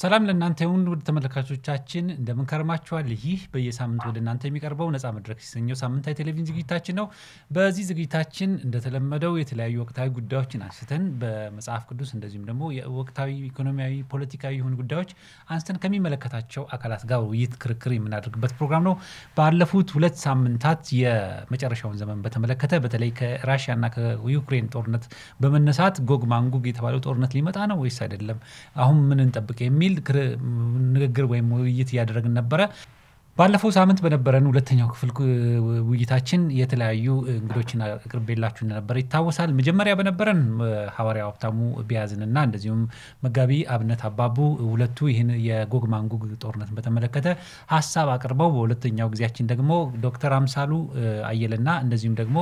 ሰላም ለእናንተ ይሁን ውድ ተመልካቾቻችን እንደምን ከርማችኋል? ይህ በየሳምንቱ ወደ እናንተ የሚቀርበው ነፃ መድረክ የተሰኘው ሳምንታዊ ቴሌቪዥን ዝግጅታችን ነው። በዚህ ዝግጅታችን እንደተለመደው የተለያዩ ወቅታዊ ጉዳዮችን አንስተን በመጽሐፍ ቅዱስ እንደዚሁም ደግሞ የወቅታዊ ኢኮኖሚያዊ፣ ፖለቲካዊ የሆኑ ጉዳዮች አንስተን ከሚመለከታቸው አካላት ጋር ውይይት፣ ክርክር የምናደርግበት ፕሮግራም ነው። ባለፉት ሁለት ሳምንታት የመጨረሻውን ዘመን በተመለከተ በተለይ ከራሽያና ከዩክሬን ጦርነት በመነሳት ጎግ ማንጉግ የተባለው ጦርነት ሊመጣ ነው ወይስ አይደለም? አሁን ምን እንጠብቅ የሚል ንግግር ወይም ውይይት እያደረግን ነበረ። ባለፈው ሳምንት በነበረን ሁለተኛው ክፍል ውይይታችን የተለያዩ እንግዶችን አቅርቤላችሁ እንደነበረ ይታወሳል። መጀመሪያ በነበረን ሐዋርያው ሀብታሙ ቢያዝንና እንደዚሁም መጋቢ አብነት አባቡ ሁለቱ ይህን የጎግ ማንጉግ ጦርነትን በተመለከተ ሀሳብ አቅርበው በሁለተኛው ጊዜያችን ደግሞ ዶክተር አምሳሉ አየለና እንደዚሁም ደግሞ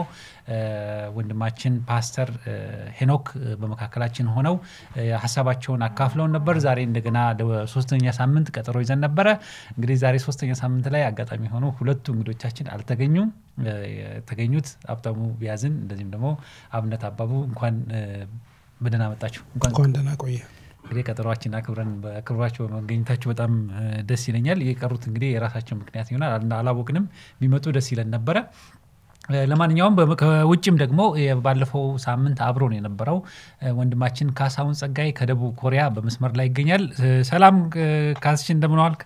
ወንድማችን ፓስተር ሄኖክ በመካከላችን ሆነው ሀሳባቸውን አካፍለውን ነበር። ዛሬ እንደገና ሶስተኛ ሳምንት ቀጠሮ ይዘን ነበረ። እንግዲህ ዛሬ ሶስተኛ ሳምንት ላይ አጋጣሚ ሆኖ ሁለቱ እንግዶቻችን አልተገኙም። የተገኙት ሀብታሙ ቢያዝን እንደዚሁም ደግሞ አብነት አባቡ እንኳን በደህና መጣችሁ። እንኳን ደህና ቆየ። እንግዲህ ቀጠሯችን አክብረን በክብራቸው በመገኘታችሁ በጣም ደስ ይለኛል። የቀሩት እንግዲህ የራሳቸው ምክንያት ይሆናል አላወቅንም። ቢመጡ ደስ ይለን ነበረ። ለማንኛውም ከውጭም ደግሞ ባለፈው ሳምንት አብሮን የነበረው ወንድማችን ካሳሁን ጸጋይ ከደቡብ ኮሪያ በመስመር ላይ ይገኛል። ሰላም ካስሽ፣ እንደምን ዋልክ?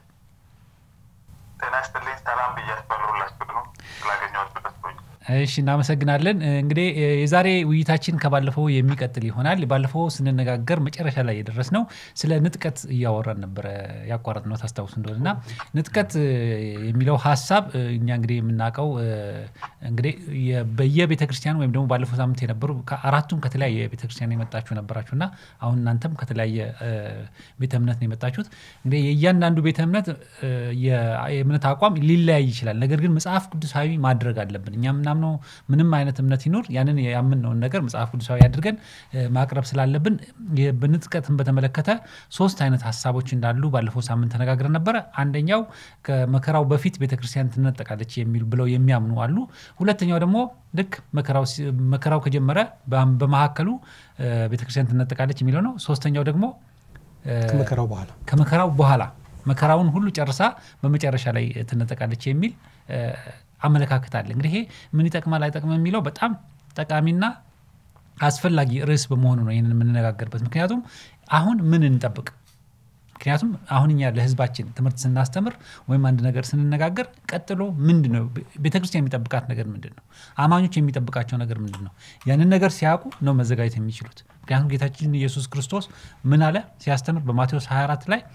ጤና ይስጥልኝ። ሰላም ብያችኋለሁ ሁላችሁንም ስላገኘኋችሁ ደስ ብሎኛል። እሺ እናመሰግናለን። እንግዲህ የዛሬ ውይይታችን ከባለፈው የሚቀጥል ይሆናል። ባለፈው ስንነጋገር መጨረሻ ላይ የደረስ ነው ስለ ንጥቀት እያወራን ነበረ ያቋረጥ ነው ታስታውስ እንደሆነ እና ንጥቀት የሚለው ሀሳብ እኛ እንግዲህ የምናውቀው እንግዲህ በየቤተ ክርስቲያኑ ወይም ደግሞ ባለፈው ሳምንት የነበሩ አራቱም ከተለያየ ቤተ ክርስቲያን የመጣችሁ ነበራችሁ እና አሁን እናንተም ከተለያየ ቤተ እምነት ነው የመጣችሁት። እንግዲህ የእያንዳንዱ ቤተ እምነት የእምነት አቋም ሊለያይ ይችላል። ነገር ግን መጽሐፍ ቅዱሳዊ ማድረግ አለብን እኛ ምናምነው ምንም አይነት እምነት ይኖር ያንን ያምንነውን ነገር መጽሐፍ ቅዱሳዊ አድርገን ማቅረብ ስላለብን በንጥቀትን በተመለከተ ሶስት አይነት ሀሳቦች እንዳሉ ባለፈው ሳምንት ተነጋግረን ነበረ። አንደኛው ከመከራው በፊት ቤተክርስቲያን ትነጠቃለች የሚሉ ብለው የሚያምኑ አሉ። ሁለተኛው ደግሞ ልክ መከራው ከጀመረ በመካከሉ ቤተክርስቲያን ትነጠቃለች የሚለው ነው። ሶስተኛው ደግሞ ከመከራው በኋላ ከመከራው በኋላ መከራውን ሁሉ ጨርሳ በመጨረሻ ላይ ትነጠቃለች የሚል አመለካከት አለ። እንግዲህ ይሄ ምን ይጠቅማል አይጠቅምም የሚለው በጣም ጠቃሚና አስፈላጊ ርዕስ በመሆኑ ነው ይህንን የምንነጋገርበት። ምክንያቱም አሁን ምን እንጠብቅ? ምክንያቱም አሁን እኛ ለሕዝባችን ትምህርት ስናስተምር ወይም አንድ ነገር ስንነጋገር ቀጥሎ ምንድን ነው ቤተክርስቲያን የሚጠብቃት ነገር ምንድን ነው? አማኞች የሚጠብቃቸው ነገር ምንድን ነው? ያንን ነገር ሲያውቁ ነው መዘጋጀት የሚችሉት። ምክንያቱም ጌታችን ኢየሱስ ክርስቶስ ምን አለ ሲያስተምር በማቴዎስ 24 ላይ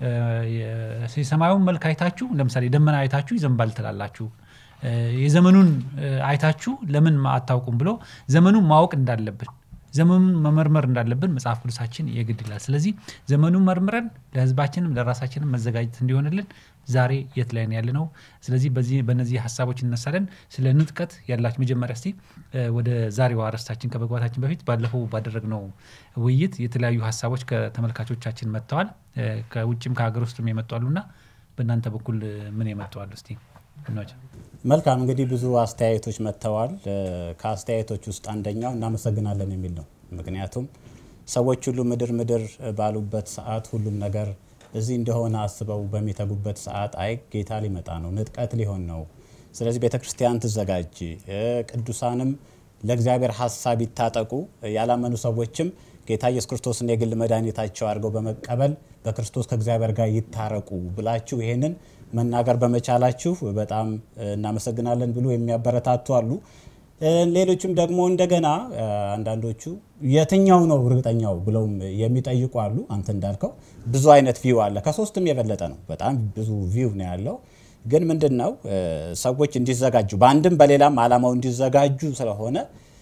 የሰማዩን መልክ አይታችሁ ለምሳሌ ደመና አይታችሁ ይዘንባል ትላላችሁ የዘመኑን አይታችሁ ለምን አታውቁም ብሎ ዘመኑን ማወቅ እንዳለብን ዘመኑን መመርመር እንዳለብን መጽሐፍ ቅዱሳችን የግድ ይላል። ስለዚህ ዘመኑን መርምረን ለህዝባችንም ለራሳችንም መዘጋጀት እንዲሆንልን ዛሬ የት ላይ ያለ ነው። ስለዚህ በዚህ በእነዚህ ሀሳቦች እነሳለን። ስለ ንጥቀት ያላችሁ መጀመሪያ እስቲ ወደ ዛሬው አርዕስታችን ከመግባታችን በፊት ባለፈው ባደረግነው ውይይት የተለያዩ ሀሳቦች ከተመልካቾቻችን መጥተዋል። ከውጭም ከሀገር ውስጥም የመጡ አሉና በእናንተ በኩል ምን የመጡ አሉ እስቲ መልካም እንግዲህ ብዙ አስተያየቶች መጥተዋል። ከአስተያየቶች ውስጥ አንደኛው እናመሰግናለን የሚል ነው። ምክንያቱም ሰዎች ሁሉ ምድር ምድር ባሉበት ሰዓት ሁሉም ነገር እዚህ እንደሆነ አስበው በሚተጉበት ሰዓት አይ ጌታ ሊመጣ ነው፣ ንጥቀት ሊሆን ነው። ስለዚህ ቤተ ክርስቲያን ትዘጋጅ፣ ቅዱሳንም ለእግዚአብሔር ሀሳብ ይታጠቁ፣ ያላመኑ ሰዎችም ጌታ ኢየሱስ ክርስቶስን የግል መድኃኒታቸው አድርገው በመቀበል በክርስቶስ ከእግዚአብሔር ጋር ይታረቁ ብላችሁ ይሄንን መናገር በመቻላችሁ በጣም እናመሰግናለን ብሎ የሚያበረታቱ አሉ። ሌሎችም ደግሞ እንደገና አንዳንዶቹ የትኛው ነው እርግጠኛው ብለውም የሚጠይቁ አሉ። አንተ እንዳልከው ብዙ አይነት ቪው አለ። ከሶስትም የበለጠ ነው። በጣም ብዙ ቪው ነው ያለው። ግን ምንድን ነው ሰዎች እንዲዘጋጁ በአንድም በሌላም ዓላማው እንዲዘጋጁ ስለሆነ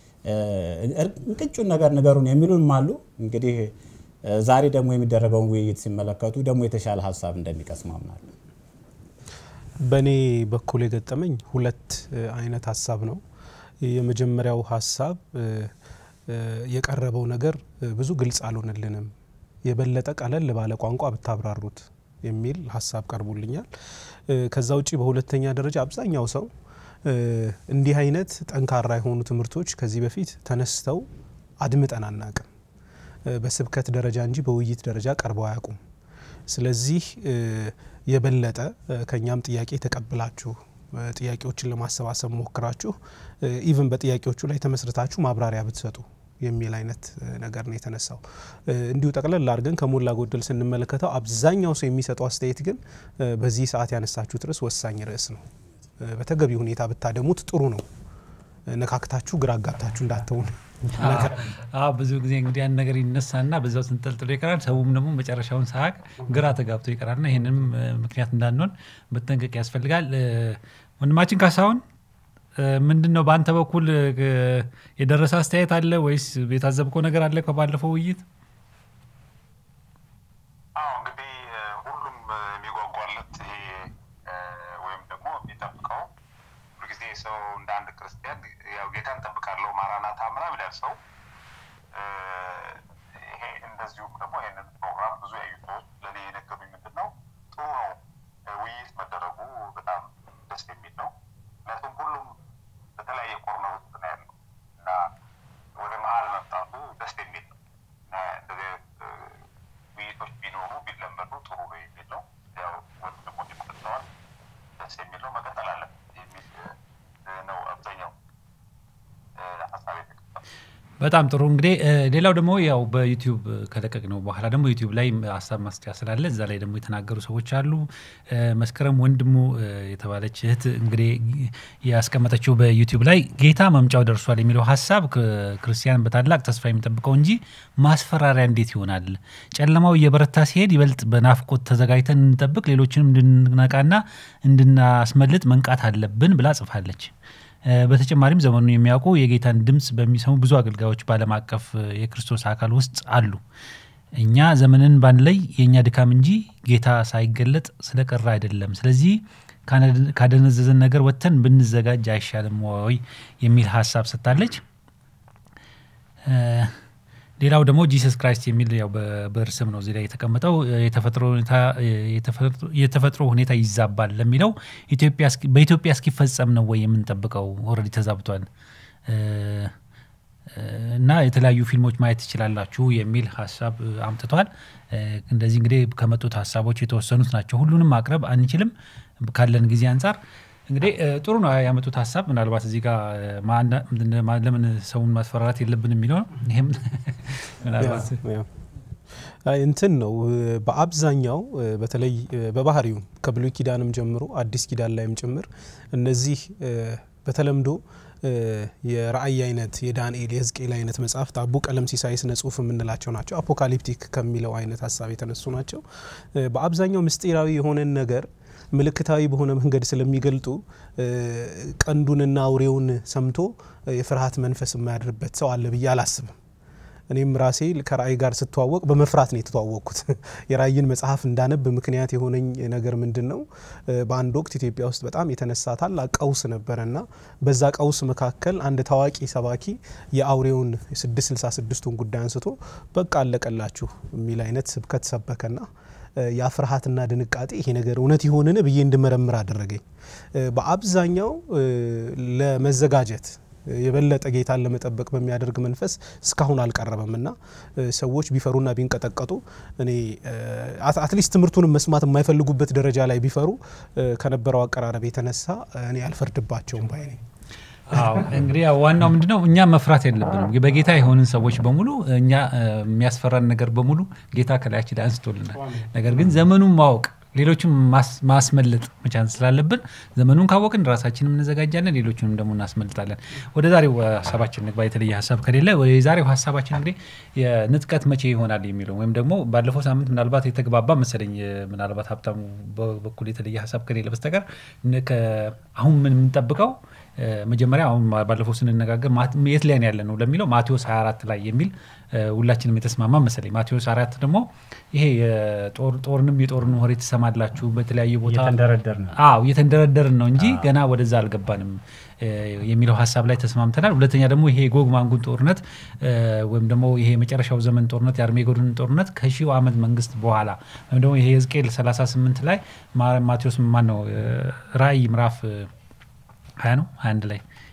እንቅጩን ነገር ንገሩን የሚሉንም አሉ። እንግዲህ ዛሬ ደግሞ የሚደረገውን ውይይት ሲመለከቱ ደግሞ የተሻለ ሀሳብ እንደሚቀስሙ አምናለሁ። በእኔ በኩል የገጠመኝ ሁለት አይነት ሀሳብ ነው። የመጀመሪያው ሀሳብ የቀረበው ነገር ብዙ ግልጽ አልሆነልንም፣ የበለጠ ቀለል ባለ ቋንቋ ብታብራሩት የሚል ሀሳብ ቀርቦልኛል። ከዛ ውጭ በሁለተኛ ደረጃ አብዛኛው ሰው እንዲህ አይነት ጠንካራ የሆኑ ትምህርቶች ከዚህ በፊት ተነስተው አድምጠን አናቅም። በስብከት ደረጃ እንጂ በውይይት ደረጃ ቀርበው አያውቁም። ስለዚህ የበለጠ ከኛም ጥያቄ ተቀብላችሁ ጥያቄዎችን ለማሰባሰብ ሞክራችሁ ኢቭን በጥያቄዎቹ ላይ ተመስርታችሁ ማብራሪያ ብትሰጡ የሚል አይነት ነገር ነው የተነሳው። እንዲሁ ጠቅለል አድርገን ከሞላ ጎደል ስንመለከተው አብዛኛው ሰው የሚሰጠው አስተያየት ግን በዚህ ሰዓት ያነሳችሁት ርዕስ ወሳኝ ርዕስ ነው። በተገቢ ሁኔታ ብታደሙት ጥሩ ነው። ነካክታችሁ ግራ አጋብታችሁ እንዳትሆን። ብዙ ጊዜ እንግዲህ ያን ነገር ይነሳና በዛው ስንጠልጥሎ ይቀራል። ሰውም ደግሞ መጨረሻውን ሳያቅ ግራ ተጋብቶ ይቀራልና ይህንም ምክንያት እንዳንሆን መጠንቀቅ ያስፈልጋል። ወንድማችን ካሳሁን ምንድን ነው በአንተ በኩል የደረሰ አስተያየት አለ ወይስ የታዘብከው ነገር አለ ከባለፈው ውይይት? አዎ እንግዲህ ሁሉም የሚጓጓለት ይሄ ወይም ደግሞ የሚጠብቀው ሁልጊዜ ሰው እንደ አንድ ክርስቲያን ያው ጌታ እንጠብቃለሁ ማራናታ ምናምን ይላል ሰው። ይሄ እንደዚሁም ደግሞ ይሄንን ፕሮግራም ብዙ ያዩ ሰዎች ለእኔ የነገሩኝ ምንድን ነው ጥሩ ነው ውይይት መደረጉ በጣም ደስ የሚል ነው። ምክንያቱም ሁሉም በተለያየ ኮርነር ውስጥ ነው ያለው እና ወደ መሀል መምጣቱ ደስ የሚል ነው እና እንደዚህ ውይይቶች ቢኖሩ ቢለመዱ ጥሩ ነው የሚል ነው። ያው ወንድሞች መጥተዋል፣ ደስ የሚል ነው፣ መቀጠል አለን የሚል ነው አብዛኛው ሀሳብ የተቀጠለው። በጣም ጥሩ እንግዲህ ሌላው ደግሞ ያው በዩቲዩብ ከለቀቅ ነው በኋላ ደግሞ ዩቲዩብ ላይ ሀሳብ ማስጫ ስላለ እዛ ላይ ደግሞ የተናገሩ ሰዎች አሉ። መስከረም ወንድሙ የተባለች እህት እንግዲህ ያስቀመጠችው በዩቲዩብ ላይ ጌታ መምጫው ደርሷል የሚለው ሀሳብ ክርስቲያን በታላቅ ተስፋ የሚጠብቀው እንጂ ማስፈራሪያ እንዴት ይሆናል? ጨለማው እየበረታ ሲሄድ ይበልጥ በናፍቆት ተዘጋጅተን እንጠብቅ፣ ሌሎችንም እንድንነቃና እንድናስመልጥ መንቃት አለብን ብላ ጽፋለች። በተጨማሪም ዘመኑን የሚያውቁ የጌታን ድምፅ በሚሰሙ ብዙ አገልጋዮች በዓለም አቀፍ የክርስቶስ አካል ውስጥ አሉ። እኛ ዘመንን ባንለይ የእኛ ድካም እንጂ ጌታ ሳይገለጥ ስለቀረ አይደለም። ስለዚህ ካደነዘዘን ነገር ወጥተን ብንዘጋጅ አይሻልም ወይ የሚል ሀሳብ ሰጥታለች። ሌላው ደግሞ ጂሰስ ክራይስት የሚል ያው በብዕር ስም ነው እዚህ ላይ የተቀመጠው የተፈጥሮ ሁኔታ ይዛባል ለሚለው በኢትዮጵያ እስኪፈጸም ነው ወይ የምንጠብቀው? ኦልሬዲ ተዛብቷል እና የተለያዩ ፊልሞች ማየት ትችላላችሁ የሚል ሀሳብ አምጥቷል። እንደዚህ እንግዲህ ከመጡት ሀሳቦች የተወሰኑት ናቸው። ሁሉንም ማቅረብ አንችልም ካለን ጊዜ አንጻር እንግዲህ ጥሩ ነው ያመጡት ሀሳብ። ምናልባት እዚህ ጋር ለምን ሰውን ማስፈራራት የለብን የሚለው ነው። ይህም ምናልባት እንትን ነው በአብዛኛው በተለይ በባህሪው ከብሉይ ኪዳንም ጀምሮ አዲስ ኪዳን ላይም ጭምር እነዚህ በተለምዶ የራእይ አይነት የዳንኤል የሕዝቅኤል አይነት መጽሐፍት አቡ ቀለም ሲሳይ ስነ ጽሁፍ የምንላቸው ናቸው። አፖካሊፕቲክ ከሚለው አይነት ሀሳብ የተነሱ ናቸው። በአብዛኛው ምስጢራዊ የሆነን ነገር ምልክታዊ በሆነ መንገድ ስለሚገልጡ ቀንዱንና አውሬውን ሰምቶ የፍርሃት መንፈስ የማያድርበት ሰው አለ ብዬ አላስብም። እኔም ራሴ ከራእይ ጋር ስተዋወቅ በመፍራት ነው የተተዋወቅኩት። የራእይን መጽሐፍ እንዳነብ ምክንያት የሆነኝ ነገር ምንድን ነው? በአንድ ወቅት ኢትዮጵያ ውስጥ በጣም የተነሳ ታላቅ ቀውስ ነበረና በዛ ቀውስ መካከል አንድ ታዋቂ ሰባኪ የአውሬውን 666ቱን ጉዳይ አንስቶ በቃ አለቀላችሁ የሚል አይነት ስብከት ሰበከና ያ ፍርሃትና ድንቃጤ ይሄ ነገር እውነት ይሆንን ብዬ እንድመረምር አደረገኝ። በአብዛኛው ለመዘጋጀት የበለጠ ጌታን ለመጠበቅ በሚያደርግ መንፈስ እስካሁን አልቀረበም እና ሰዎች ቢፈሩና ቢንቀጠቀጡ እኔ አትሊስት ትምህርቱንም መስማት የማይፈልጉበት ደረጃ ላይ ቢፈሩ ከነበረው አቀራረብ የተነሳ እኔ አልፈርድባቸውም ባይ ነኝ። አዎ እንግዲህ ያው ዋናው ምንድነው እኛ መፍራት የለብንም። በጌታ የሆንን ሰዎች በሙሉ እኛ የሚያስፈራን ነገር በሙሉ ጌታ ከላያችን ላይ አንስቶልናል። ነገር ግን ዘመኑን ማወቅ ሌሎችም ማስመለጥ መቻል ስላለብን ዘመኑን ካወቅን ራሳችንም እንዘጋጃለን፣ ሌሎችንም ደግሞ እናስመልጣለን። ወደ ዛሬው ሀሳባችን ንግባ። የተለየ ሀሳብ ከሌለ የዛሬው ሀሳባችን እንግዲህ የንጥቀት መቼ ይሆናል የሚለው ወይም ደግሞ ባለፈው ሳምንት ምናልባት የተግባባ መሰለኝ ምናልባት ሀብታሙ በኩል የተለየ ሀሳብ ከሌለ በስተቀር አሁን ምን የምንጠብቀው መጀመሪያ አሁን ባለፈው ስንነጋገር የት ላይ ያለ ነው ለሚለው ማቴዎስ 24 ላይ የሚል ሁላችንም የተስማማ መሰለኝ። ማቴዎስ 24 ደግሞ ይሄ ጦርንም የጦርን ወሬ ትሰማላችሁ በተለያየ ቦታ አዎ እየተንደረደርን ነው እንጂ ገና ወደዛ አልገባንም የሚለው ሀሳብ ላይ ተስማምተናል። ሁለተኛ ደግሞ ይሄ የጎግ ማንጉን ጦርነት ወይም ደግሞ ይሄ የመጨረሻው ዘመን ጦርነት የአርሜጎድን ጦርነት ከሺው ዓመት መንግስት በኋላ ወይም ደግሞ ይሄ ሕዝቅኤል 38 ላይ ማቴዎስ ማን ነው ራእይ ምዕራፍ ሀያ ነው ሀያ አንድ ላይ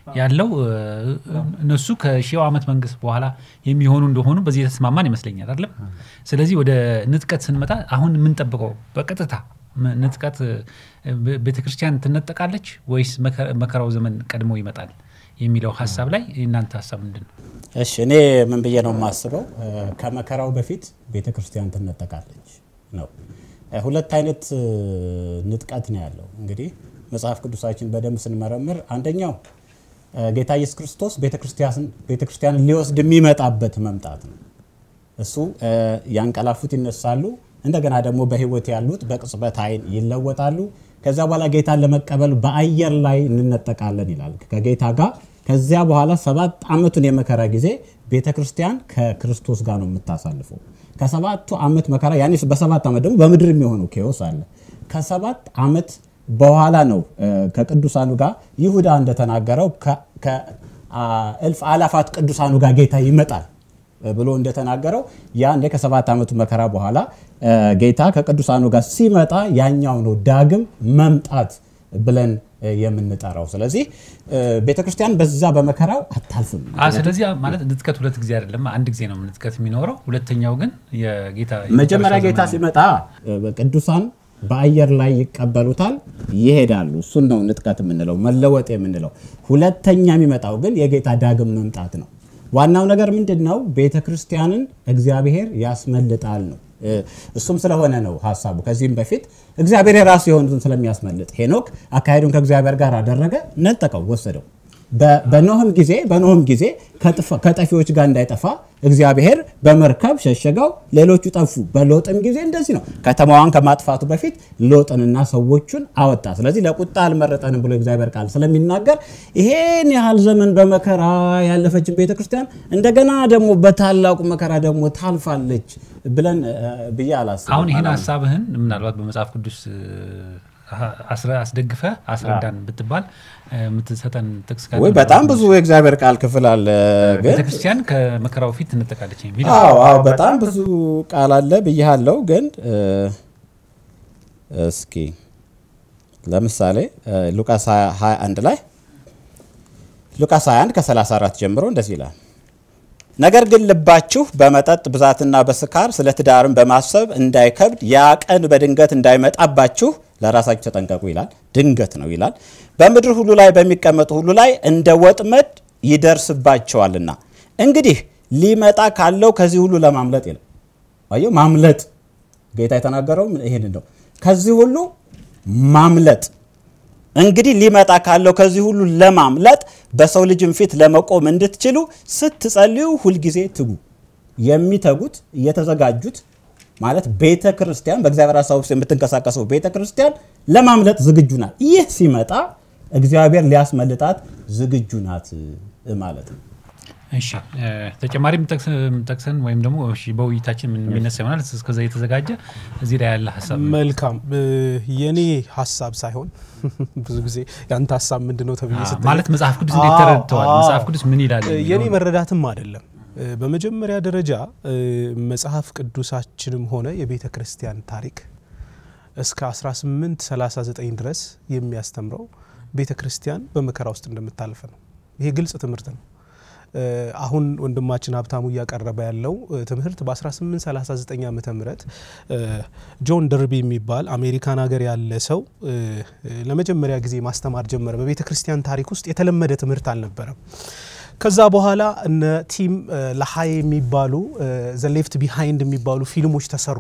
ያለው እነሱ ከሺው ዓመት መንግስት በኋላ የሚሆኑ እንደሆኑ በዚህ የተስማማን ይመስለኛል አይደለም። ስለዚህ ወደ ንጥቀት ስንመጣ አሁን የምንጠብቀው በቀጥታ ንጥቀት ቤተክርስቲያን ትነጠቃለች ወይስ መከራው ዘመን ቀድሞ ይመጣል የሚለው ሀሳብ ላይ እናንተ ሀሳብ ምንድን ነው? እሺ እኔ ምን ብዬ ነው የማስበው፣ ከመከራው በፊት ቤተ ክርስቲያን ትነጠቃለች ነው። ሁለት አይነት ንጥቀት ነው ያለው። እንግዲህ መጽሐፍ ቅዱሳችን በደንብ ስንመረምር አንደኛው ጌታ ኢየሱስ ክርስቶስ ቤተ ክርስቲያንን ሊወስድ የሚመጣበት መምጣት ነው። እሱ ያንቀላፉት ይነሳሉ፣ እንደገና ደግሞ በህይወት ያሉት በቅጽበት ዓይን ይለወጣሉ። ከዚያ በኋላ ጌታን ለመቀበል በአየር ላይ እንነጠቃለን ይላል ከጌታ ጋር። ከዚያ በኋላ ሰባት ዓመቱን የመከራ ጊዜ ቤተ ክርስቲያን ከክርስቶስ ጋር ነው የምታሳልፈው። ከሰባቱ ዓመት መከራ ያኔ በሰባት ዓመት ደግሞ በምድር የሚሆነው ኬዎስ አለ። ከሰባት ዓመት በኋላ ነው ከቅዱሳኑ ጋር ይሁዳ እንደተናገረው ከእልፍ አላፋት ቅዱሳኑ ጋር ጌታ ይመጣል ብሎ እንደተናገረው ያኔ ከሰባት ዓመቱ መከራ በኋላ ጌታ ከቅዱሳኑ ጋር ሲመጣ ያኛው ነው ዳግም መምጣት ብለን የምንጠራው። ስለዚህ ቤተክርስቲያን በዛ በመከራው አታልፍም። ስለዚህ ማለት ንጥቀት ሁለት ጊዜ አይደለም፣ አንድ ጊዜ ነው ንጥቀት የሚኖረው። ሁለተኛው ግን የጌታ መጀመሪያ ጌታ ሲመጣ ቅዱሳን በአየር ላይ ይቀበሉታል፣ ይሄዳሉ። እሱን ነው ንጥቀት የምንለው መለወጥ የምንለው። ሁለተኛ የሚመጣው ግን የጌታ ዳግም መምጣት ነው። ዋናው ነገር ምንድን ነው? ቤተ ክርስቲያንን እግዚአብሔር ያስመልጣል ነው። እሱም ስለሆነ ነው ሀሳቡ። ከዚህም በፊት እግዚአብሔር የራሱ የሆኑትን ስለሚያስመልጥ ሄኖክ አካሄዱን ከእግዚአብሔር ጋር አደረገ፣ ነጠቀው፣ ወሰደው። በኖህም ጊዜ በኖህም ጊዜ ከጠፊዎች ጋር እንዳይጠፋ እግዚአብሔር በመርከብ ሸሸገው፣ ሌሎቹ ጠፉ። በሎጥም ጊዜ እንደዚህ ነው። ከተማዋን ከማጥፋቱ በፊት ሎጥንና ሰዎቹን አወጣ። ስለዚህ ለቁጣ አልመረጠንም ብሎ እግዚአብሔር ቃል ስለሚናገር ይሄን ያህል ዘመን በመከራ ያለፈችን ቤተክርስቲያን እንደገና ደግሞ በታላቁ መከራ ደግሞ ታልፋለች ብለን ብዬ አላስብም። አሁን ይህን ሀሳብህን ምናልባት በመጽሐፍ ቅዱስ አስደግፈ አስረዳን ብትባል የምትሰጠን ጥቅስ ካለ ወይ በጣም ብዙ የእግዚአብሔር ቃል ክፍል አለ። ግን ቤተክርስቲያን ከመከራው ፊት ትነጠቃለች የሚል አዎ አዎ በጣም ብዙ ቃል አለ ብያለሁ። ግን እስኪ ለምሳሌ ሉቃስ 21 ላይ ሉቃስ 21 ከ34 ጀምሮ እንደዚህ ይላል ነገር ግን ልባችሁ በመጠጥ ብዛትና በስካር ስለ ትዳርም በማሰብ እንዳይከብድ ያ ቀን በድንገት እንዳይመጣባችሁ ለራሳችሁ ተጠንቀቁ ይላል። ድንገት ነው ይላል። በምድር ሁሉ ላይ በሚቀመጡ ሁሉ ላይ እንደ ወጥመድ ይደርስባቸዋልና እንግዲህ ሊመጣ ካለው ከዚህ ሁሉ ለማምለጥ ይላል። አየሁ ማምለጥ ጌታ የተናገረው ይሄን ነው። ከዚህ ሁሉ ማምለጥ እንግዲህ ሊመጣ ካለው ከዚህ ሁሉ ለማምለጥ በሰው ልጅም ፊት ለመቆም እንድትችሉ ስትጸልዩ ሁልጊዜ ትጉ። የሚተጉት እየተዘጋጁት ማለት ቤተ ክርስቲያን በእግዚአብሔር ሀሳብ ውስጥ የምትንቀሳቀሰው ቤተ ክርስቲያን ለማምለጥ ዝግጁ ናት። ይህ ሲመጣ እግዚአብሔር ሊያስመልጣት ዝግጁ ናት ማለት ነው። እሺ ተጨማሪ ጠቅሰን ወይም ደግሞ በውይይታችን የሚነሳ ይሆናል። እስከዛ የተዘጋጀ እዚህ ላይ ያለ ሀሳብ መልካም። የኔ ሀሳብ ሳይሆን ብዙ ጊዜ ያንተ ሀሳብ ምንድን ነው ተብዬ ስትል ማለት መጽሐፍ ቅዱስ እንዴት ተረድተዋል፣ መጽሐፍ ቅዱስ ምን ይላል የኔ መረዳትም አይደለም። በመጀመሪያ ደረጃ መጽሐፍ ቅዱሳችንም ሆነ የቤተ ክርስቲያን ታሪክ እስከ 1839 ድረስ የሚያስተምረው ቤተ ክርስቲያን በመከራ ውስጥ እንደምታልፍ ነው። ይሄ ግልጽ ትምህርት ነው። አሁን ወንድማችን ሀብታሙ እያቀረበ ያለው ትምህርት በ1839 ዓመተ ምህረት ጆን ደርቢ የሚባል አሜሪካን ሀገር ያለ ሰው ለመጀመሪያ ጊዜ ማስተማር ጀመረ። በቤተ ክርስቲያን ታሪክ ውስጥ የተለመደ ትምህርት አልነበረም። ከዛ በኋላ እነ ቲም ለሀይ የሚባሉ ዘ ሌፍት ቢሃይንድ የሚባሉ ፊልሞች ተሰሩ።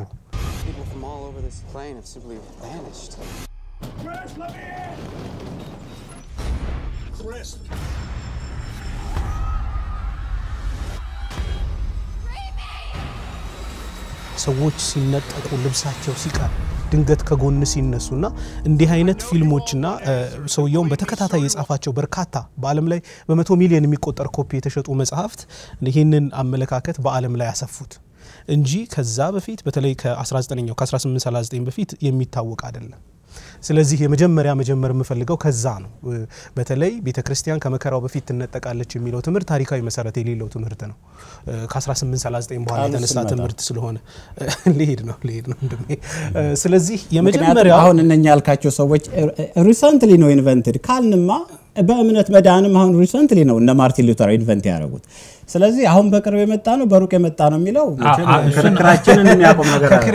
ሰዎች ሲነጠቁ ልብሳቸው ሲቀር ድንገት ከጎን ሲነሱና እንዲህ አይነት ፊልሞችና ሰውየውን በተከታታይ የጻፋቸው በርካታ በዓለም ላይ በመቶ ሚሊዮን የሚቆጠር ኮፒ የተሸጡ መጽሐፍት ይህንን አመለካከት በዓለም ላይ ያሰፉት እንጂ ከዛ በፊት በተለይ ከ19ኛው ከ1839 በፊት የሚታወቅ አይደለም። ስለዚህ የመጀመሪያ መጀመር የምፈልገው ከዛ ነው። በተለይ ቤተ ክርስቲያን ከመከራው በፊት ትነጠቃለች የሚለው ትምህርት ታሪካዊ መሰረት የሌለው ትምህርት ነው። ከ1839 በኋላ የተነሳ ትምህርት ስለሆነ ሊሄድ ነው ሊሄድ ነው ወንድሜ። ስለዚህ የመጀመሪያው አሁን እነኛ ያልካቸው ሰዎች ሪሰንትሊ ነው ኢንቨንትድ ካልንማ በእምነት መዳንም አሁን ሪሰንትሊ ነው እነ ማርቲን ሉተር ኢንቨንት ያደረጉት። ስለዚህ አሁን በቅርብ የመጣ ነው በሩቅ የመጣ ነው የሚለው መቼም አ- እሱን- ክርክራችንን የሚያቆም ነገር አለ።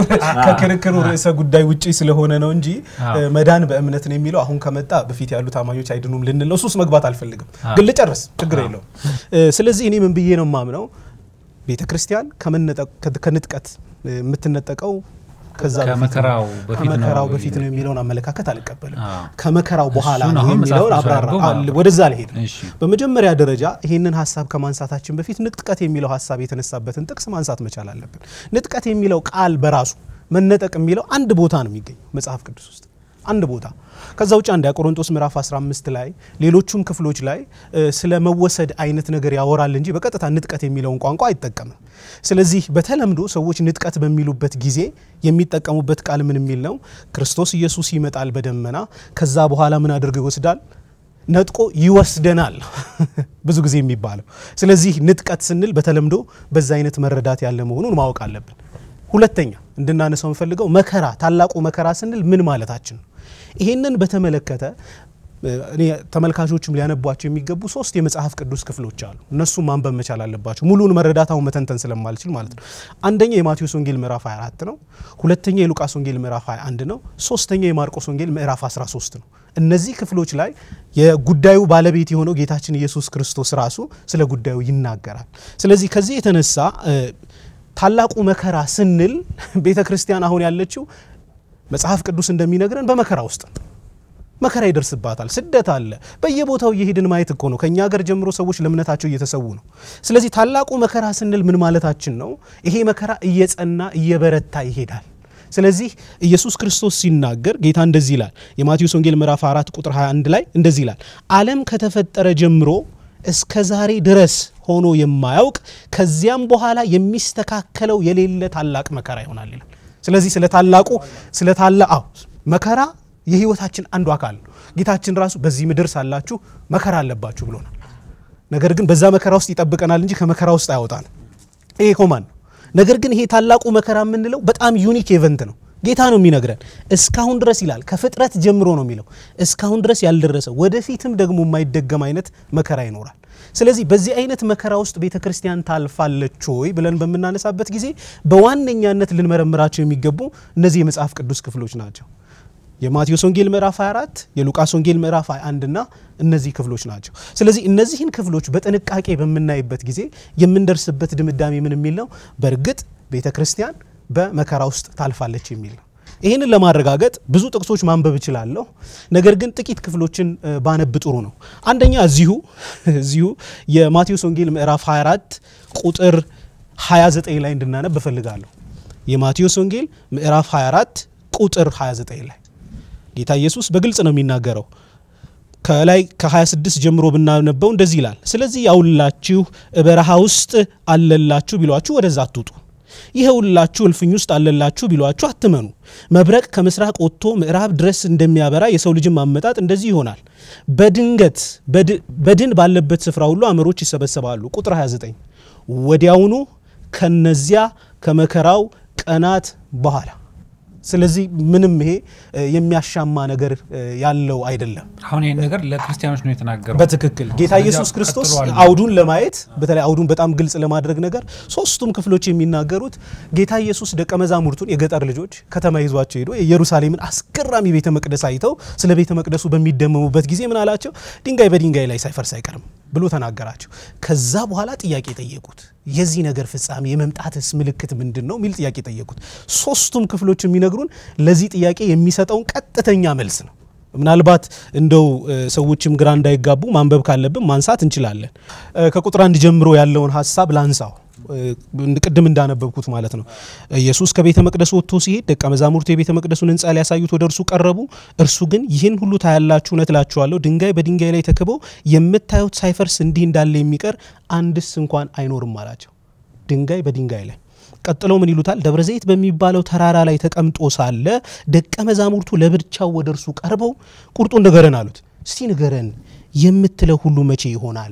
ከክርክሩ ርዕሰ ጉዳይ ውጪ ስለሆነ ነው እንጂ አዎ። እ፣ መዳን በእምነት ነው የሚለው አሁን ከመጣ በፊት ያሉ ታማኞች አይድኑም ልንል ነው። እሱ ውስጥ መግባት አልፈልግም፣ ግን ልጨርስ፣ ችግር የለውም። እ፣ ስለዚህ እኔ ምን ብዬ ነው የማምነው ቤተ ክርስቲያን ከመነጠቅ- ከ- ከንጥቀት እ፣ የምትነጠቀው ከዛ በፊት ነው። ከመከራው በፊት ነው ከመከራው በፊት ነው የሚለውን አመለካከት አልቀበልም። አዎ። ከመከራው በኋላ እሱን ነው አሁን መጽሐፍ የሚለውን ቅዱስ አብራራ። አድርጎ አለ፣ ማለት ወደዛ ልሄድ ነው። እሺ። በመጀመሪያ ደረጃ ይህንን ሀሳብ ከማንሳታችን በፊት ንጥቀት የሚለው ሀሳብ የተነሳበትን ጥቅስ ማንሳት መቻል አለብን። ንጥቀት የሚለው ቃል በራሱ መነጠቅ የሚለው አንድ ቦታ ነው የሚገኘው መጽሐፍ ቅዱስ ውስጥ አንድ ቦታ። ከዛ ውጭ አንድ ቆሮንቶስ ምዕራፍ 15 ላይ ሌሎቹም ክፍሎች ላይ እ፣ ስለ መወሰድ አይነት ነገር ያወራል እንጂ በቀጥታ ንጥቀት የሚለውን ቋንቋ አይጠቀምም። ስለዚህ በተለምዶ ሰዎች ንጥቀት በሚሉበት ጊዜ የሚጠቀሙበት ቃል ምን የሚል ነው? ክርስቶስ ኢየሱስ ይመጣል በደመና ከዛ በኋላ ምን አድርገው ይወስዳል ነጥቆ ይወስደናል ብዙ ጊዜ የሚባለው። ስለዚህ ንጥቀት ስንል በተለምዶ በዛ አይነት መረዳት ያለ መሆኑን ማወቅ አለብን። ሁለተኛ እንድናነሳው የምፈልገው መከራ፣ ታላቁ መከራ ስንል ምን ማለታችን ነው? ይሄንን በተመለከተ እ፣ እኔ ተመልካቾችም ሊያነቧቸው የሚገቡ ሶስት የመጽሐፍ ቅዱስ ክፍሎች አሉ። እነሱም ማንበብ መቻል አለባቸው። ሙሉን መረዳታውን መተንተን ስለማልችል ማለት ነው። አንደኛ የማቴዎስ ወንጌል ምዕራፍ 24 ነው። ሁለተኛ የሉቃስ ወንጌል ምዕራፍ 21 ነው። ሶስተኛ የማርቆስ ወንጌል ምዕራፍ 13 ነው። እነዚህ ክፍሎች ላይ የጉዳዩ ባለቤት የሆነው ጌታችን ኢየሱስ ክርስቶስ ራሱ ስለ ጉዳዩ ይናገራል። ስለዚህ ከዚህ የተነሳ እ፣ ታላቁ መከራ ስንል ቤተ ክርስቲያን አሁን ያለችው መጽሐፍ ቅዱስ እንደሚነግረን በመከራ ውስጥ ነው። መከራ ይደርስባታል። ስደት አለ። በየቦታው እየሄድን ማየት እኮ ነው። ከእኛ ሀገር ጀምሮ ሰዎች ለእምነታቸው እየተሰዉ ነው። ስለዚህ ታላቁ መከራ ስንል ምን ማለታችን ነው? ይሄ መከራ እየጸና እየበረታ ይሄዳል። ስለዚህ ኢየሱስ ክርስቶስ ሲናገር ጌታ እንደዚህ ይላል። የማቴዎስ ወንጌል ምዕራፍ 4 ቁጥር 21 ላይ እንደዚህ ይላል፣ ዓለም ከተፈጠረ ጀምሮ እስከ ዛሬ ድረስ ሆኖ የማያውቅ ከዚያም በኋላ የሚስተካከለው የሌለ ታላቅ መከራ ይሆናል ይላል። ስለዚህ ስለ ታላቁ ስለ ታላ አዎ መከራ የህይወታችን አንዱ አካል ነው። ጌታችን ራሱ በዚህ ምድር ሳላችሁ መከራ አለባችሁ ብሎናል። ነገር ግን በዛ መከራ ውስጥ ይጠብቀናል እንጂ ከመከራ ውስጥ አያወጣንም። ይሄ ኮማን ነው። ነገር ግን ይሄ ታላቁ መከራ የምንለው በጣም ዩኒክ ኤቨንት ነው። ጌታ ነው የሚነግረን። እስካሁን ድረስ ይላል ከፍጥረት ጀምሮ ነው የሚለው እስካሁን ድረስ ያልደረሰ ወደፊትም ደግሞ የማይደገም አይነት መከራ ይኖራል። ስለዚህ በዚህ አይነት መከራ ውስጥ ቤተ ክርስቲያን ታልፋለች ወይ ብለን በምናነሳበት ጊዜ በዋነኛነት ልንመረምራቸው የሚገቡ እነዚህ የመጽሐፍ ቅዱስ ክፍሎች ናቸው። የማቴዎስ ወንጌል ምዕራፍ 24 የሉቃስ ወንጌል ምዕራፍ 21 እና እነዚህ ክፍሎች ናቸው። ስለዚህ እነዚህን ክፍሎች በጥንቃቄ በምናይበት ጊዜ የምንደርስበት ድምዳሜ ምን የሚል ነው? በእርግጥ ቤተ ክርስቲያን በመከራ ውስጥ ታልፋለች የሚል ነው። ይህንን ለማረጋገጥ ብዙ ጥቅሶች ማንበብ እችላለሁ። ነገር ግን ጥቂት ክፍሎችን እ፣ ባነብ ጥሩ ነው። አንደኛ እዚሁ እዚሁ የማቴዎስ ወንጌል ምዕራፍ 24 ቁጥር 29 ላይ እንድናነብ እፈልጋለሁ። የማቴዎስ ወንጌል ምዕራፍ 24 ቁጥር 29 ላይ ጌታ ኢየሱስ በግልጽ ነው የሚናገረው። ከላይ ከ26 ጀምሮ ብናነበው እንደዚህ ይላል። ስለዚህ ያውላችሁ በረሃ ውስጥ አለላችሁ ቢሏችሁ ወደዛ አትውጡ። ይኸውላችሁ እልፍኝ ውስጥ አለላችሁ ቢሏችሁ አትመኑ። መብረቅ ከምስራቅ ወጥቶ ምዕራብ ድረስ እንደሚያበራ የሰው ልጅም አመጣጥ እንደዚህ ይሆናል። በድንገት በድ- በድን ባለበት ስፍራ ሁሉ አመሮች ይሰበሰባሉ። ቁጥር 29 ወዲያውኑ ከነዚያ ከመከራው ቀናት በኋላ ስለዚህ ምንም ይሄ እ፣ የሚያሻማ ነገር እ፣ ያለው አይደለም። አሁን ይህን ነገር ለክርስቲያኖች ነው የተናገረው። በትክክል ጌታ ከዚያ ኢየሱስ ክርስቶስ ቀጥሏል። አውዱን ለማየት በተለይ አውዱን በጣም ግልጽ ለማድረግ ነገር ሶስቱም ክፍሎች የሚናገሩት ጌታ ኢየሱስ ደቀ መዛሙርቱን የገጠር ልጆች ከተማ ይዟቸው ሄዶ የኢየሩሳሌምን አስገራሚ ቤተ መቅደስ አይተው ስለ ቤተ መቅደሱ በሚደመሙበት ጊዜ ምን አላቸው? ድንጋይ በድንጋይ ላይ ሳይፈርስ አይቀርም ብሎ ተናገራቸው። ከዛ በኋላ ጥያቄ ጠየቁት። የዚህ ነገር ፍጻሜ የመምጣትስ ምልክት ምንድን ነው የሚል ጥያቄ ጠየቁት። ሶስቱም ክፍሎች የሚነግሩን ለዚህ ጥያቄ የሚሰጠውን ቀጥተኛ መልስ ነው። ምናልባት እንደው እ፣ ሰዎችም ግራ እንዳይጋቡ ማንበብ ካለብን ማንሳት እንችላለን። እ፣ ከቁጥር አንድ ጀምሮ ያለውን ሀሳብ ላንሳው። እ፣ ቅድም እንዳነበብኩት ማለት ነው። ኢየሱስ ከቤተ መቅደሱ ወጥቶ ሲሄድ ደቀ መዛሙርቱ የቤተ መቅደሱን ሕንፃ ሊያሳዩት ወደ እርሱ ቀረቡ። እርሱ ግን ይህን ሁሉ ታያላችሁ፣ እውነት እላችኋለሁ ድንጋይ በድንጋይ ላይ ተክበው የምታዩት ሳይፈርስ እንዲህ እንዳለ የሚቀር አንድስ እንኳን አይኖርም አላቸው። ድንጋይ በድንጋይ ላይ ቀጥሎ ምን ይሉታል? ደብረ ዘይት በሚባለው ተራራ ላይ ተቀምጦ ሳለ ደቀ መዛሙርቱ ለብቻው ወደ እርሱ ቀርበው ቁርጡን ንገረን አሉት። እስቲ ንገረን የምትለው ሁሉ መቼ ይሆናል?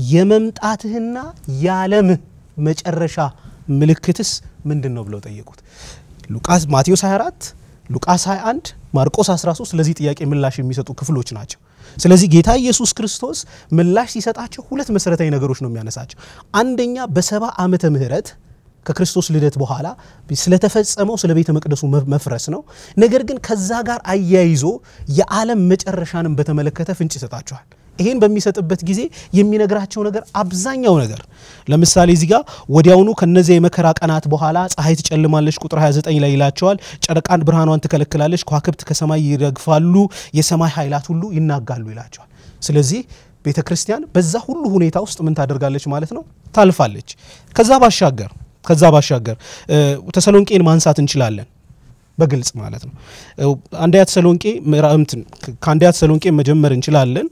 የመምጣትህና የዓለምህ መጨረሻ ምልክትስ ምንድን ነው ብለው ጠየቁት። ሉቃስ ማቴዎስ 24 ሉቃስ 21 ማርቆስ 13 ለዚህ ጥያቄ ምላሽ የሚሰጡ ክፍሎች ናቸው። ስለዚህ ጌታ ኢየሱስ ክርስቶስ ምላሽ ሲሰጣቸው ሁለት መሰረታዊ ነገሮች ነው የሚያነሳቸው። አንደኛ በሰባ ዓመተ ምህረት ከክርስቶስ ልደት በኋላ ስለተፈጸመው ስለ ቤተ መቅደሱ መፍረስ ነው። ነገር ግን ከዛ ጋር አያይዞ የዓለም መጨረሻንም በተመለከተ ፍንጭ ይሰጣቸዋል። ይሄን በሚሰጥበት ጊዜ የሚነግራቸው ነገር አብዛኛው ነገር ለምሳሌ እዚህ ጋር ወዲያውኑ ከነዚያ የመከራ ቀናት በኋላ ፀሐይ ትጨልማለች፣ ቁጥር 29 ላይ ይላቸዋል። ጨረቃን ብርሃኗን ትከለክላለች፣ ከዋክብት ከሰማይ ይረግፋሉ፣ የሰማይ ኃይላት ሁሉ ይናጋሉ ይላቸዋል። ስለዚህ ቤተ ክርስቲያን በዛ ሁሉ ሁኔታ ውስጥ ምን ታደርጋለች ማለት ነው? ታልፋለች። ከዛ ባሻገር ከዛ ባሻገር ተሰሎንቄን ማንሳት እንችላለን በግልጽ ማለት ነው። አንደኛ ተሰሎንቄ ከአንደኛ ተሰሎንቄ መጀመር እንችላለን።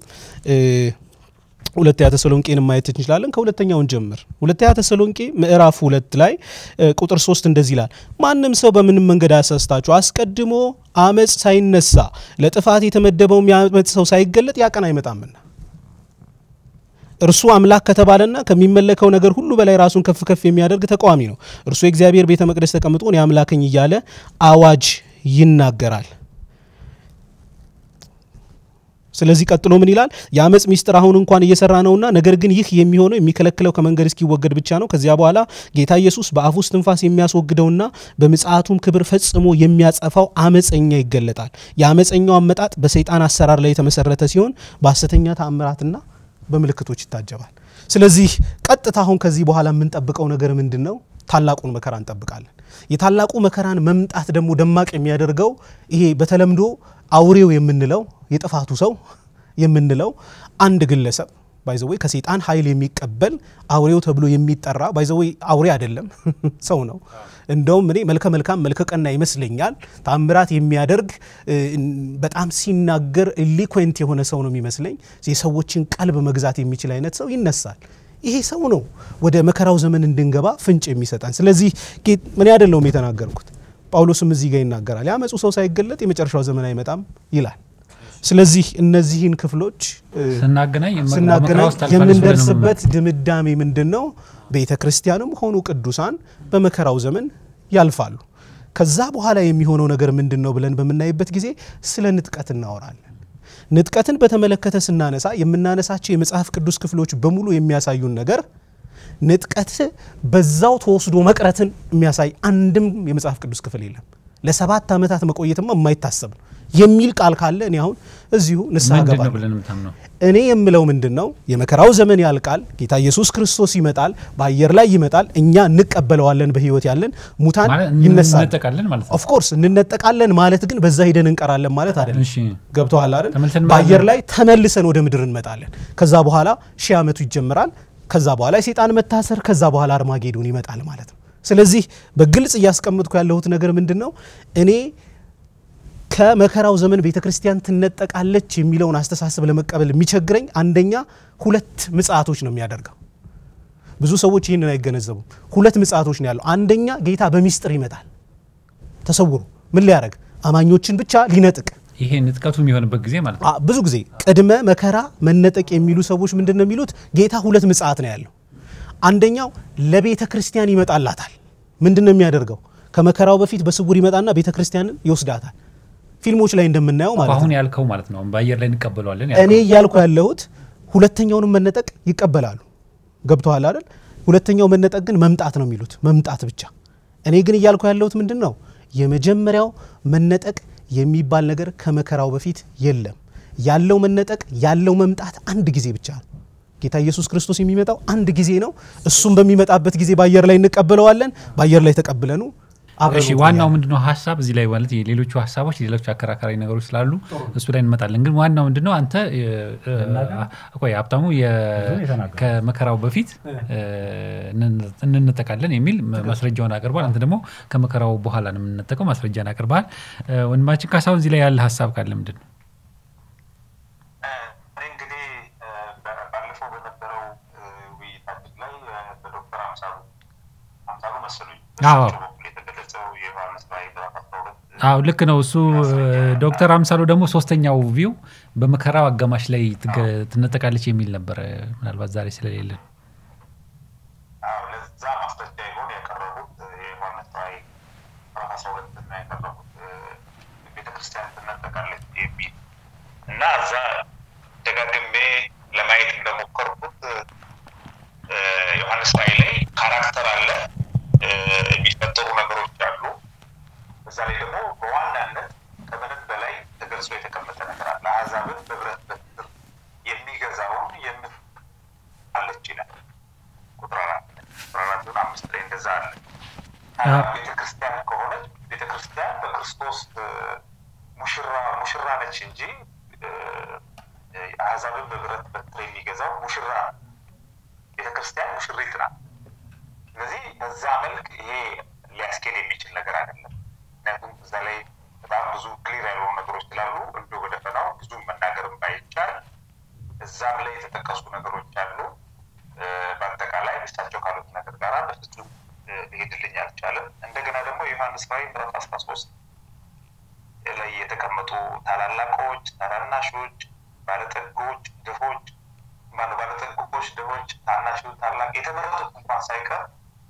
ሁለተኛ ተሰሎንቄን ማየት እንችላለን። ከሁለተኛውን ጀምር። ሁለተኛ ተሰሎንቄ ምዕራፍ ሁለት ላይ ቁጥር ሶስት እንደዚህ ይላል፣ ማንም ሰው በምንም መንገድ አያሳስታችሁ፣ አስቀድሞ አመፅ ሳይነሳ ለጥፋት የተመደበው የሚያመፅ ሰው ሳይገለጥ ያ ቀን አይመጣምና እርሱ አምላክ ከተባለና ከሚመለከው ነገር ሁሉ በላይ ራሱን ከፍ ከፍ የሚያደርግ ተቃዋሚ ነው። እርሱ የእግዚአብሔር ቤተ መቅደስ ተቀምጦ እኔ አምላክኝ እያለ አዋጅ ይናገራል። ስለዚህ ቀጥሎ ምን ይላል? የአመፅ ሚስጥር አሁን እንኳን እየሰራ ነውና፣ ነገር ግን ይህ የሚሆነው የሚከለክለው ከመንገድ እስኪወገድ ብቻ ነው። ከዚያ በኋላ ጌታ ኢየሱስ በአፉ ውስጥ ትንፋስ የሚያስወግደውና በምጽአቱም ክብር ፈጽሞ የሚያጸፋው አመፀኛ ይገለጣል። የአመፀኛው አመጣጥ በሰይጣን አሰራር ላይ የተመሰረተ ሲሆን በሐሰተኛ ተአምራትና በምልክቶች ይታጀባል። ስለዚህ ቀጥታ አሁን ከዚህ በኋላ የምንጠብቀው ነገር ምንድን ነው? ታላቁን መከራ እንጠብቃለን። የታላቁ መከራን መምጣት ደግሞ ደማቅ የሚያደርገው ይሄ በተለምዶ አውሬው የምንለው የጥፋቱ ሰው የምንለው አንድ ግለሰብ ባይዘወይ ከሴጣን ኃይል የሚቀበል አውሬው ተብሎ የሚጠራ ባይዘወይ አውሬ አይደለም ሰው ነው። እንደውም እኔ መልከ መልካም መልከ ቀና ይመስለኛል። ታምራት የሚያደርግ በጣም ሲናገር ኢሊኩዌንት የሆነ ሰው ነው የሚመስለኝ። የሰዎችን ቀልብ መግዛት የሚችል አይነት ሰው ይነሳል። ይሄ ሰው ነው ወደ መከራው ዘመን እንድንገባ ፍንጭ የሚሰጠን። ስለዚህ ምን አይደለውም የተናገርኩት። ጳውሎስም እዚህ ጋር ይናገራል። ያመፁ ሰው ሳይገለጥ የመጨረሻው ዘመን አይመጣም ይላል። ስለዚህ እነዚህን ክፍሎች ስናገናኝ ስናገናኝ የምንደርስበት ድምዳሜ ምንድን ነው? ቤተ ክርስቲያንም ሆኑ ቅዱሳን በመከራው ዘመን ያልፋሉ። ከዛ በኋላ የሚሆነው ነገር ምንድን ነው ብለን በምናይበት ጊዜ ስለ ንጥቀት እናወራለን። ንጥቀትን በተመለከተ ስናነሳ የምናነሳቸው የመጽሐፍ ቅዱስ ክፍሎች በሙሉ የሚያሳዩን ነገር ንጥቀት በዛው ተወስዶ መቅረትን የሚያሳይ አንድም የመጽሐፍ ቅዱስ ክፍል የለም። ለሰባት ዓመታት መቆየትማ የማይታሰብ ነው የሚል ቃል ካለ እኔ አሁን እዚሁ ንስሐ ገባለሁ። እኔ የምለው ምንድን ነው? የመከራው ዘመን ያልቃል፣ ጌታ ኢየሱስ ክርስቶስ ይመጣል፣ በአየር ላይ ይመጣል፣ እኛ እንቀበለዋለን፣ በህይወት ያለን ሙታን ይነሳል። ኦፍኮርስ እንነጠቃለን ማለት ግን በዛ ሂደን እንቀራለን ማለት አይደለም። ገብተዋል አይደል? በአየር ላይ ተመልሰን ወደ ምድር እንመጣለን። ከዛ በኋላ ሺህ ዓመቱ ይጀምራል። ከዛ በኋላ የሴጣን መታሰር፣ ከዛ በኋላ አርማጌዶን ይመጣል ማለት ነው። ስለዚህ በግልጽ እያስቀምጥኩ ያለሁት ነገር ምንድን ነው እኔ ከመከራው ዘመን ቤተ ክርስቲያን ትነጠቃለች የሚለውን አስተሳሰብ ለመቀበል የሚቸግረኝ አንደኛ ሁለት ምጽአቶች ነው የሚያደርገው። ብዙ ሰዎች ይህንን አይገነዘቡም። ሁለት ምጽአቶች ነው ያለው። አንደኛ ጌታ በሚስጥር ይመጣል ተሰውሮ ምን ሊያደርግ አማኞችን ብቻ ሊነጥቅ ይሄ ንጥቀቱ የሚሆንበት ጊዜ ማለት ነው። ብዙ ጊዜ ቅድመ መከራ መነጠቅ የሚሉ ሰዎች ምንድን ነው የሚሉት? ጌታ ሁለት ምጽአት ነው ያለው። አንደኛው ለቤተ ክርስቲያን ይመጣላታል። ምንድን ነው የሚያደርገው? ከመከራው በፊት በስውር ይመጣና ቤተ ክርስቲያንን ይወስዳታል። ፊልሞች ላይ እንደምናየው ማለት ነው። አሁን ያልከው ማለት ነው። በአየር ላይ እንቀበለዋለን። እኔ እያልኩ ያለሁት ሁለተኛውንም መነጠቅ ይቀበላሉ። ገብተዋል አይደል? ሁለተኛው መነጠቅ ግን መምጣት ነው የሚሉት መምጣት ብቻ። እኔ ግን እያልኩ ያለሁት ምንድን ነው የመጀመሪያው መነጠቅ የሚባል ነገር ከመከራው በፊት የለም። ያለው መነጠቅ ያለው መምጣት አንድ ጊዜ ብቻ ነው። ጌታ ኢየሱስ ክርስቶስ የሚመጣው አንድ ጊዜ ነው። እሱም በሚመጣበት ጊዜ በአየር ላይ እንቀበለዋለን። በአየር ላይ ተቀብለኑ እሺ ዋናው ምንድነው ሀሳብ እዚህ ላይ ማለት የሌሎቹ ሀሳቦች ሌሎች አከራካሪ ነገሮች ስላሉ እሱ ላይ እንመጣለን። ግን ዋናው ምንድነው አንተ ቆይ ሀብታሙ ከመከራው በፊት እንነጠቃለን የሚል ማስረጃውን አቅርቧል። አንተ ደግሞ ከመከራው በኋላ ነው የምንነጠቀው ማስረጃን አቅርበሃል። ወንድማችን ካሳሁን እዚህ ላይ ያለ ሀሳብ ካለ ምንድን ነው? እንግዲህ ባለፈው በነበረው ውይይታችን ላይ በዶክተር አምሳሉ አምሳሉ መሰሉኝ አዎ ልክ ነው። እሱ ዶክተር አምሳሉ ደግሞ ሶስተኛው ቪው በመከራው አጋማሽ ላይ ትነጠቃለች የሚል ነበረ። ምናልባት ዛሬ ስለሌለን ለዛ ማስረጃ ይሆን ያቀረቡት የዮሐንስ ራዕይ ምዕራፍ አስራ ሁለት እና ያቀረቡት ቤተክርስቲያን ትነጠቃለች የሚል እና እዛ እዛ ላይ ደግሞ በዋናነት ከምንም በላይ ተገልጾ የተቀመጠ ነገር አለ። አሕዛብን በብረት በትር የሚገዛውን የምት አለች ይላል። ቁጥር አራት ቁጥር አራት ሆን አምስት ላይ እንደዛ አለ። ቤተ ክርስቲያን ከሆነች ቤተ ክርስቲያን በክርስቶስ ሙሽራ ሙሽራ ነች እንጂ አሕዛብን በብረት በትር የሚገዛው ሙሽራ ነው። ቤተ ክርስቲያን ሙሽሪት ናት። ስለዚህ በዛ መልክ ይሄ ሊያስኬድ የሚችል ነገር አይደለም። ምክንያቱም እዛ ላይ በጣም ብዙ ክሊር ያልሆኑ ነገሮች ስላሉ እንዲ ወደ ፈናው ብዙ መናገርም ባይቻል እዛም ላይ የተጠቀሱ ነገሮች አሉ። በአጠቃላይ እሳቸው ካሉት ነገር ጋር በፍጹም ሊሄድልኝ አልቻለም። እንደገና ደግሞ የዮሐንስ ራዕይ ምዕራፍ አስራ ሶስት ላይ የተቀመጡ ታላላቆች፣ ታናናሾች፣ ባለጠጎች፣ ድሆች ማነው ባለጠጎች፣ ድሆች፣ ታናሾች፣ ታላቅ የተመረጡት እንኳን ሳይቀር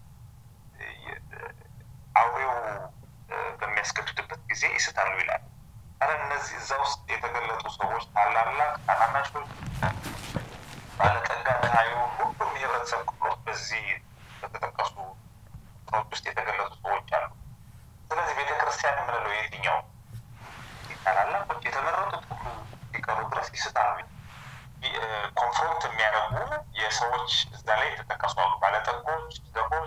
አውሬው በሚያስገድድበት ጊዜ ይስታሉ ይላል። አረ እነዚህ እዛ ውስጥ የተገለጡ ሰዎች ታላላቅ፣ ታናናሾች፣ ባለጠጋ፣ ድሃዩ ሁሉም የህብረተሰብ ክፍሎች በዚህ በተጠቀሱ ሰዎች ውስጥ የተገለጡ ሰዎች አሉ። ስለዚህ ቤተ ክርስቲያን የምንለው የትኛው ታላላቆች የተመረጡት ሁሉ ሲቀሩ ድረስ ይስታሉ። ኮንፍሮንት የሚያደርጉ የሰዎች እዛ ላይ የተጠቀሱ አሉ። ባለጠጎች፣ ድሆች፣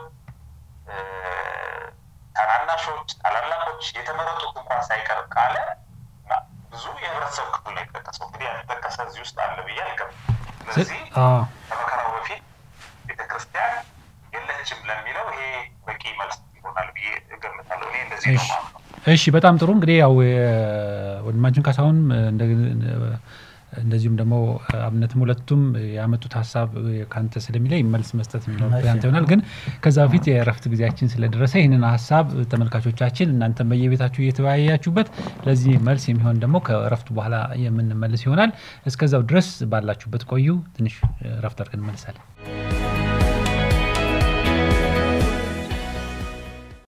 ታናናሾች፣ ታላላቆች የተመረጡት እንኳን ሳይቀር ካለ ብዙ የህብረተሰብ ክፍል ነው የተጠቀሰው። እንግዲህ ያልተጠቀሰ እዚህ ውስጥ አለ ብዬ አልገባም። ስለዚህ ከመከራው በፊት ቤተክርስቲያን የለችም ለሚለው ይሄ በቂ መልስ ይሆናል ብዬ እገምታለሁ። እኔ እንደዚህ ነው ማለት ነው። እሺ በጣም ጥሩ እንግዲህ ያው ወንድማችን ካሳሁን እንደዚሁም ደግሞ አብነትም ሁለቱም ያመጡት ሀሳብ ከአንተ ስለሚለይ መልስ መስጠት የሚኖርብህ አንተ ይሆናል። ግን ከዛ በፊት የእረፍት ጊዜያችን ስለደረሰ ይህንን ሀሳብ ተመልካቾቻችን እናንተም በየቤታችሁ እየተወያያችሁበት ለዚህ መልስ የሚሆን ደግሞ ከእረፍቱ በኋላ የምንመልስ ይሆናል። እስከዛው ድረስ ባላችሁበት ቆዩ። ትንሽ እረፍት አድርገን እንመልሳለን።